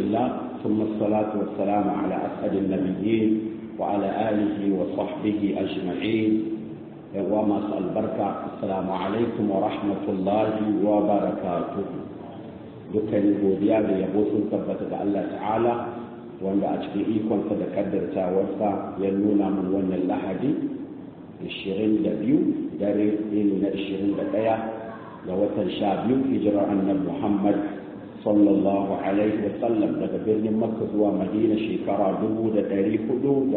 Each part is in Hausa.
لله ثم الصلاة والسلام على أسعد النبيين وعلى آله وصحبه أجمعين وما البركة السلام عليكم ورحمة الله وبركاته dukkan godiya da yabo sun tabbata ga Allah ta'ala wanda a cikin ikonsa da kaddartawarsa ya nuna mun wannan lahadi 22 dare ne na 21 ga watan 12 hijirar annabi Muhammad sallallahu alaihi wa sallam daga birnin Makka zuwa Madina shekara 1447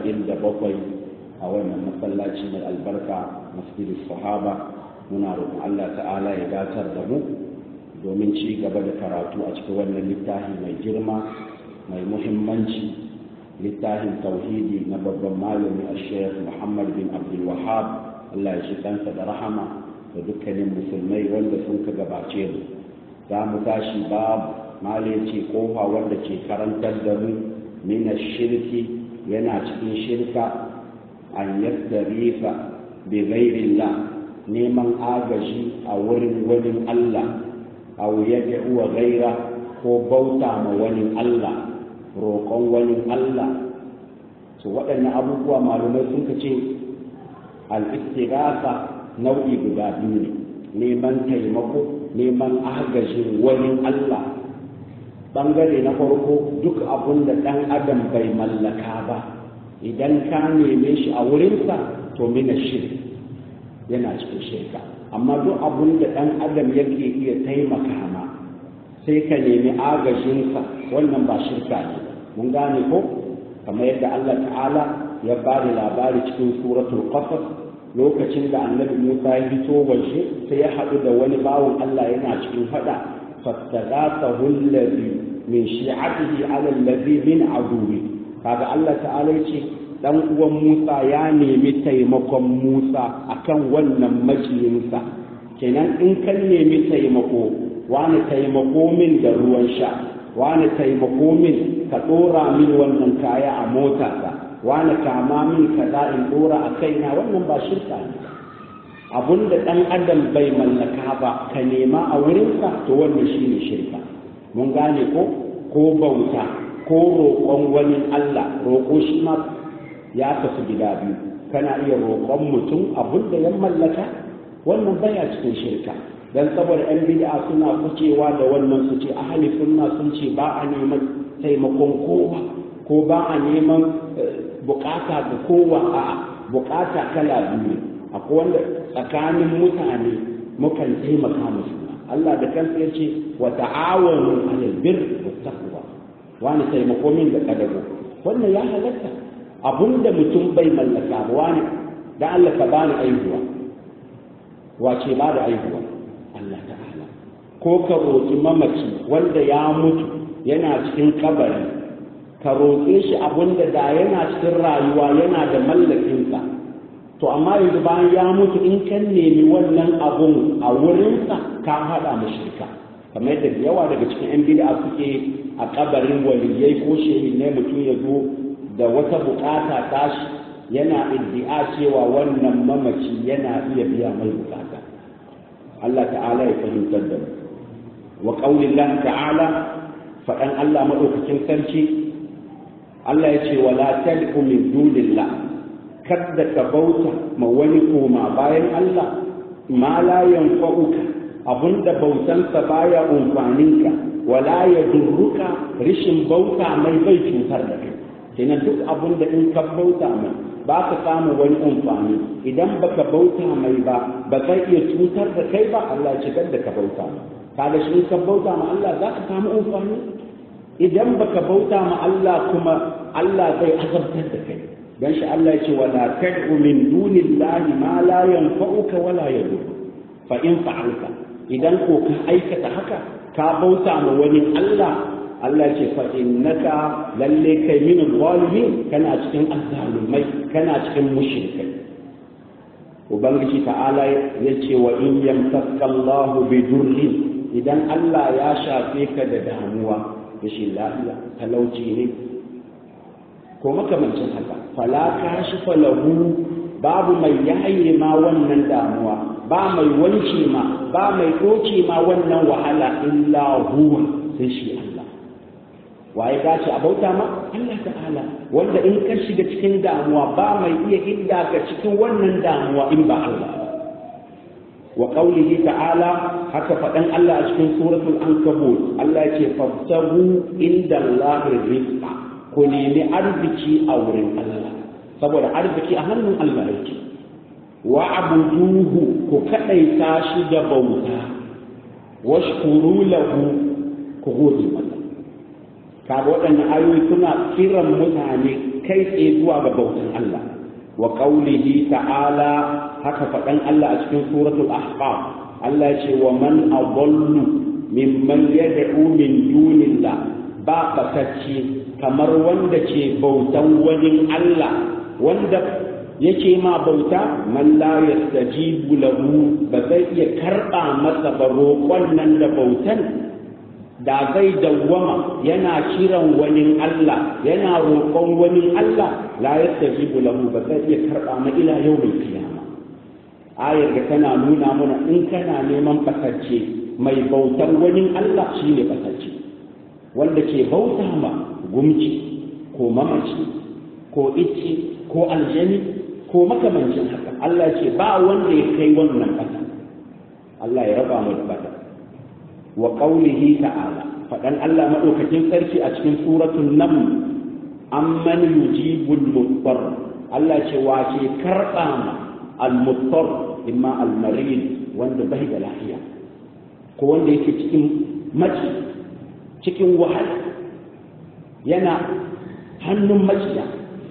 a wannan masallaci mai albarka masjidus sahaba muna roƙon Allah ta'ala ya datar da mu domin ci gaba da karatu a cikin wannan littafi mai girma mai muhimmanci littafin tauhidi na babban malami a sheikh muhammad bin abdul wahab allah ya shi kansa da rahama da dukkanin musulmai wanda sun ka gabace mu za mu tashi babu mali ce kofa wanda ke karantar da mu mina shirki yana cikin shirka an yadda rifa bi ghairillah neman agaji a wurin wani allah aw yad'u ghaira ko bauta ma wani Allah roƙon wani Allah to waɗannan abubuwa malumai sun ce al-istighatha nau'i guda biyu ne neman taimako neman agajin wani Allah bangare na farko duk abun da ɗan adam bai mallaka ba idan ka neme shi a wurinsa to mina shirk yana cikin shirka amma duk abun da ɗan adam yake iya taimaka ma sai ka nemi agajinsa wannan ba shirka ne mun gane ko kamar yadda Allah ta'ala ya ba da labari cikin suratul qasas lokacin da annabi Musa ya fito waje sai ya haɗu da wani bawon Allah yana cikin fada fastaghathahu allazi min shi'atihi ala allazi min aduwi kaga Allah ta'ala ya ce dan uwan Musa ya nemi taimakon Musa akan wannan maciyinsa kenan in kan nemi taimako wani taimako min da ruwan sha wani taimako min ka dora min wannan kaya a mota ta wani kama min kaza in dora a kaina wannan ba shirka ne abunda dan adam bai mallaka ba ka nema a wurinsa to wannan shine shirka mun gane ko ko bauta ko roƙon wani Allah roƙo shi ma ya tafi gida biyu kana iya roƙon mutum abin da ya mallaka wannan baya cikin shirka dan saboda yan bid'a suna kucewa da wannan su ce ahli sunna sun ce ba a neman taimakon kowa ko ba a neman bukata ga kowa a bukata kala biyu akwai wanda tsakanin mutane mukan taimaka musu Allah da kansa ya ce wa ta'awanu 'alal birri wat taqwa wani taimako min da kadago wannan ya halatta abunda mutum bai mallaka ba wani da Allah ka bani aihuwa wace ba da aihuwa Allah ta'ala ko ka roƙi mamaci wanda ya mutu yana cikin kabari ka roƙe shi abunda da yana cikin rayuwa yana da mallakinsa to amma yanzu bayan ya mutu in kan nemi wannan abun a wurinsa ka haɗa mashirka kamar yadda yawa daga cikin 'yan bid'a suke a kabarin waliyai ko shehi ne mutum ya zo da wata bukata tashi yana iddia cewa wannan mamaci yana iya biya mai bukata Allah ta'ala ya fahimtar da mu wa qaulillah ta'ala faɗan Allah madaukakin sarki Allah ya ce wala tad'u min dunillah kadda ka bauta ma wani koma bayan Allah ma la yanfa'uka abunda bautansa baya umfaninka wala ya durruka rishin bauta mai bai cutar da kai kenan duk abun da in ka bauta mai ba ka samu wani amfani idan baka bauta mai ba ba zai iya cutar da kai ba Allah ya shigar da ka bauta mai kaga shi ka bauta ma Allah za ka samu amfani idan baka bauta ma Allah kuma Allah zai azabtar da kai dan shi Allah ya ce wala tad'u min dunillahi ma la yanfa'uka wala yadur fa in fa'alta idan ko ka aikata haka ka bauta ma wani Allah Allah ce fa innaka lalle kai min zalimin kana cikin azzalumai kana cikin mushrikai ubangiji ta'ala ya ce wa in yamsaka Allah bi durrin idan Allah ya shafe ka da damuwa rashin lafiya talauci ne ko makamancin haka fala kashifa lahu babu mai yaye ma wannan damuwa ba mai wanke ma ba mai doke ma wannan wahala illa huwa sai shi Allah waye dace a bauta ma Allah ta'ala wanda in ka shiga cikin damuwa ba mai iya hidda ka cikin wannan damuwa in ba Allah wa qawlihi ta'ala haka faɗan Allah a cikin suratul ankabut Allah ya ce fabtahu inda Allah rizqa ku nemi arziki a wurin Allah saboda arziki a hannun Allah yake wa abuduhu ku kadaita shi da bauta washkuru lahu ku gode masa kaga waɗannan ayoyi suna kiran mutane kai tsaye zuwa ga bautan Allah wa qaulihi ta'ala haka faɗan Allah a cikin suratul ahqaf Allah ya ce wa man adallu mimman yad'u min dunillah ba fatacce kamar wanda ke bautan wani Allah wanda yake ma bauta man la yastajibu lahu ba zai iya karba masa ba roƙon nan da bautan da zai dawwama yana kiran wani Allah yana roƙon wani Allah la yastajibu lahu ba zai iya karba ma ila yau mai kiyama ayar da tana nuna mana in kana neman fasacce mai bautan wani Allah shine fasacce wanda ke bauta ma gumci ko mamaci ko icce ko aljani ko makamancin haka Allah ce ba wanda ya kai wannan bata Allah ya raba mu da bata wa qaulihi ta'ala fadan Allah madaukakin sarki a cikin suratul naml amman yujibul muttar Allah ce wa ke karba ma al-muttar imma al-marid wanda bai da lafiya ko wanda yake cikin maci cikin wahala yana hannun maciya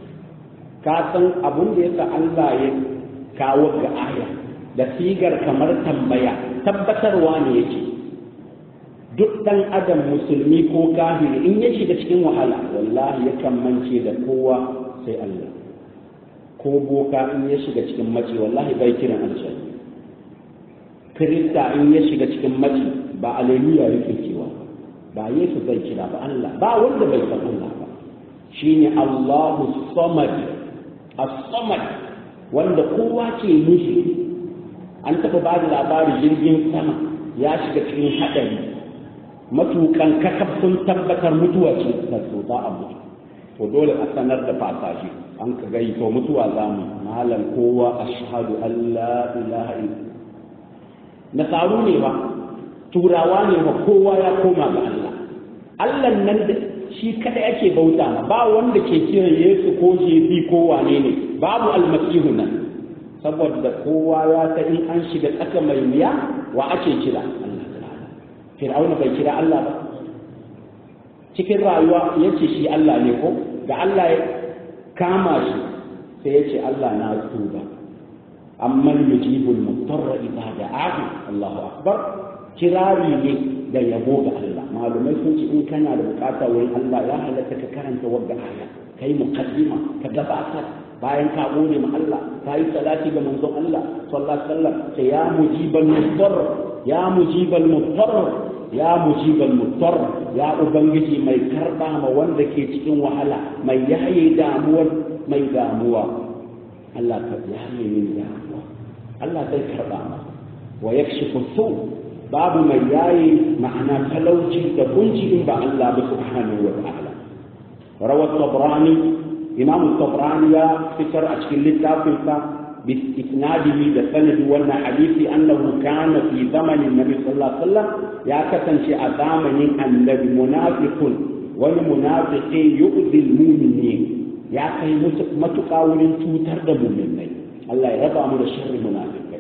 ka san abun da yasa Allah ya kawo ga aya da sigar kamar tambaya tabbatarwa ne yake duk dan adam musulmi ko kafiri in ya shiga cikin wahala wallahi yakan mance da kowa sai Allah ko boka in ya shiga cikin mace wallahi bai kiran aljanna kirista in ya shiga cikin mace ba aleluya yake cewa ba yesu zai kira ba Allah ba wanda bai san Allah ba shine Allahu samad as-samad wanda kowa ke nufi an taɓa ba da labarin jirgin sama ya shiga cikin haɗari matukan kakaf sun tabbatar mutuwa ce da so za a mutu to dole a sanar da fasashi an ka gai to mutuwa za mu malam kowa ashhadu an la ilaha illa nasaru ne ba turawa ne ba kowa ya koma ga Allah Allah nan da shi kada yake bauta ma ba wanda ke kiran Yesu ko Jebi ko wane ne babu almasihu nan saboda kowa ya ta in an shiga tsaka mai wuya wa ake kira Allah Fir'auna bai kira Allah ba cikin rayuwa yace shi Allah ne ko da Allah ya kama shi sai yace Allah na tuba amman yujibul mutarra idza da'ahu Allahu akbar kirari ne da yabo ga Allah malumai sun ce in kana da bukata wurin Allah ya halatta ka karanta wadda aya kai muqaddima ka gabatar bayan ka gode ma Allah ka yi salati ga manzon Allah sallallahu alaihi wasallam sai ya mujibal muttar ya mujibal muttar ya mujibal muttar ya ubangiji mai karba ma wanda ke cikin wahala mai yaye damuwar mai damuwa Allah ka yaye min damuwa Allah zai karba ma wa yakshifu su babu mai yaye ma'ana talauci da kunci in ba Allah ba subhanahu wa ta'ala rawat tabrani imam tabrani ya fitar a cikin littafin sa bi isnadihi da sanadi wannan hadisi annahu kana fi zamanin nabi sallallahu alaihi wasallam ya kasance a zamanin annabi munafiqun wani munafiqi yu'zi al-mu'minin ya kai matuƙa wurin cutar da mu'minai Allah ya raba mu da sharri munafiqai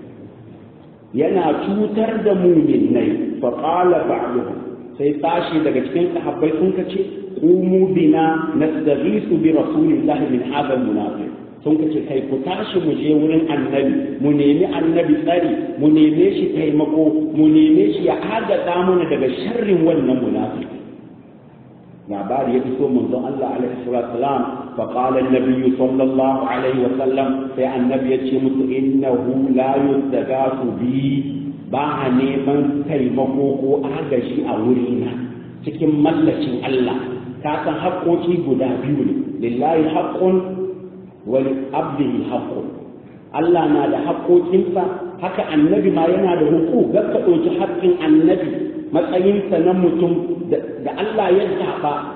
yana cutar da muminai fa qala ba'duhum sai tashi daga cikin sahabbai sun kace qumu bina nastaghisu bi rasulillahi min hadha almunafiq sun kace kai ku tashi mu je wurin annabi mu nemi annabi tsari mu neme shi taimako mu neme shi ya agaza mana daga sharrin wannan munafiki labari ya fito manzon Allah alaihi salatu wasalam fa qala an-nabiy sallallahu alaihi wasallam sai annabi ya ce musu innahu la yustagasu bi ba a neman taimako ko agaji a wurina cikin mallacin Allah ka san haƙoƙi guda biyu ne lillahi haqqun wa li abdihi haqqun Allah na da haƙoƙinsa haka annabi ma yana da huku ga ka ɗauki haƙƙin annabi matsayinsa na mutum da Allah ya zaɓa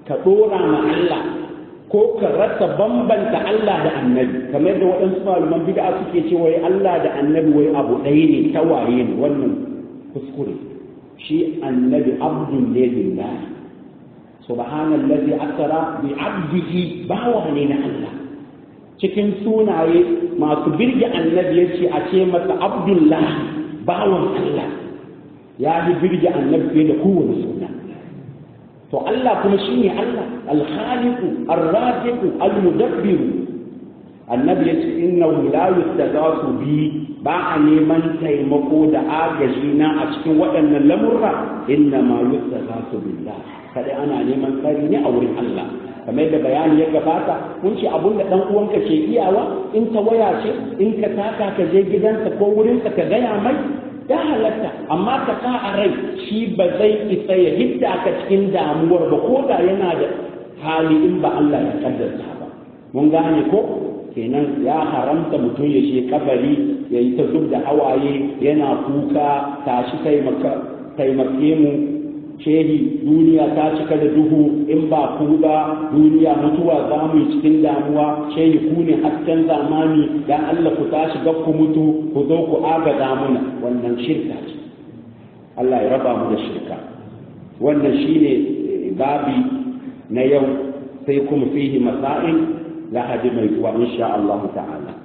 ka ɗora ma Allah ko ka rasa bambanta Allah da annabi kamar da waɗansu malaman bid'a suke ce wai Allah da annabi wai abu ɗaya ne tawaye ne wannan kuskure shi annabi abdun ne lillahi subhanallazi asra bi abdihi bawa ne na Allah cikin sunaye masu birge annabi yace a ce masa abdullahi bawan Allah ya yi birge annabi fiye da kowane suna to Allah kuma shine Allah al-khaliqu ar-raziqu al-mudabbiru annabi yace innahu la yustaghasu bi ba a neman taimako da agaji na a cikin waɗannan lamurra inna ma yustaghasu billah kada ana neman tsari ne a wurin Allah kamar da bayani ya gabata kun ce abun da dan uwanka ke iyawa in ta waya ce in ka taka ka je gidansa ko wurinsa ka gaya mai ya halatta amma ka sa a rai shi ba zai isa ya hidda ka cikin damuwar ba ko da yana da hali in ba Allah ya kaddarta ba mun gane ko kenan ya haramta mutum ya je kabari ya yi ta zub da hawaye yana kuka tashi taimake mu shehi duniya ta cika da duhu in ba ku ba duniya mutuwa za mu yi cikin damuwa shehi ku ne hasken zamani dan Allah ku tashi ga ku mutu ku zo ku agaza muna wannan shirka ce Allah ya raba mu da shirka wannan shine babi na yau sai kuma fihi masail lahadi mai zuwa insha Allah ta'ala